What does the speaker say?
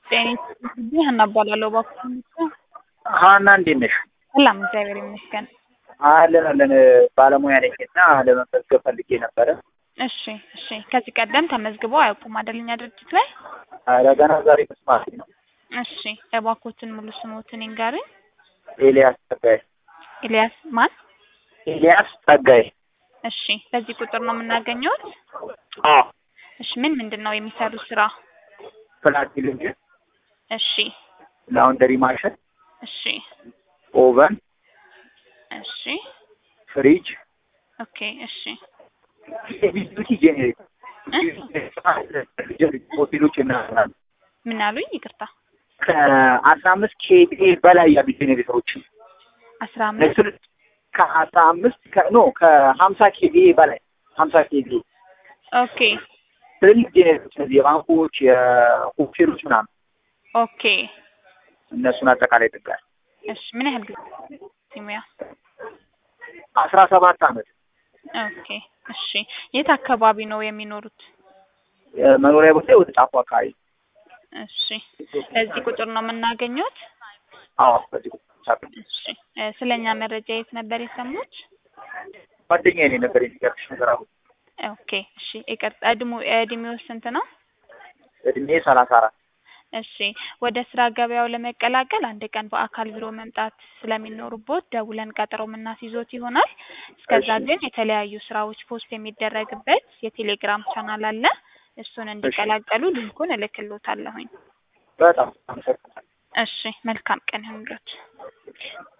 ጤና ይስጥልኝ ሀና እባላለሁ። እባክዎ ሀና እንዴት ነሽ? ሰላም እግዚአብሔር ይመስገን። አለን አለን ባለሙያ ነኝ እና ለመመዝገብ ፈልጌ ነበረ። እሺ እሺ። ከዚህ ቀደም ተመዝግበው አያውቁም አይደል እኛ ድርጅት ላይ? ኧረ ገና ዛሬ መስማቴ ነው። እሺ እባክዎትን ሙሉ ስሞትን ይንገሩኝ። ኤልያስ ጸጋዬ። ኤልያስ ማን? ኤልያስ ጸጋዬ። እሺ በዚህ ቁጥር ነው የምናገኘውት? አዎ እሺ ምን ምንድን ነው የሚሰሩት ስራ? ፍላት ቴሌቪዥን፣ እሺ ላውንደሪ ማሽን፣ እሺ ኦቨን፣ እሺ ፍሪጅ፣ ኦኬ እሺ ቢዩቲ ጄኔሬተር ሆቴሎች እናስራለን። ምን አሉኝ? ይቅርታ ከአስራ አምስት ኬቪኤ በላይ ያሉ ጄኔሬተሮችን አስራ አምስት እሱን ከአስራ አምስት ኖ ከሀምሳ ኬቪኤ በላይ ሀምሳ ኬቪኤ ኦኬ ትልልቅ ጄኔሬተሮች እነዚህ የባንኮች የሆቴሎች ምናምን ኦኬ እነሱን አጠቃላይ ጥጋል እሺ ምን ያህል ጊዜ ሙያ? አስራ ሰባት አመት ኦኬ እሺ የት አካባቢ ነው የሚኖሩት? መኖሪያ ቦታ ወደ ጫፉ አካባቢ እሺ በዚህ ቁጥር ነው የምናገኘት? አዎ በዚህ ቁጥር እሺ እ ስለኛ መረጃ የት ነበር የሰሙት? ጓደኛዬ ነው ነበር የሚገርምሽ ነገር አሁን ኦኬ እሺ ይቅርታ እድሙ እድሜው ስንት ነው? እድሜ ሰላሳ አራት እሺ ወደ ስራ ገበያው ለመቀላቀል አንድ ቀን በአካል ቢሮ መምጣት ስለሚኖርቦት ደውለን ቀጠሮ የምናስይዞት ይሆናል። እስከዛ እሺ። ግን የተለያዩ ስራዎች ፖስት የሚደረግበት የቴሌግራም ቻናል አለ። እሱን እንዲቀላቀሉ ሊንኩን እልክሎታለሁኝ። በጣም አመሰግናለሁ። እሺ መልካም ቀን ይሁንልዎት።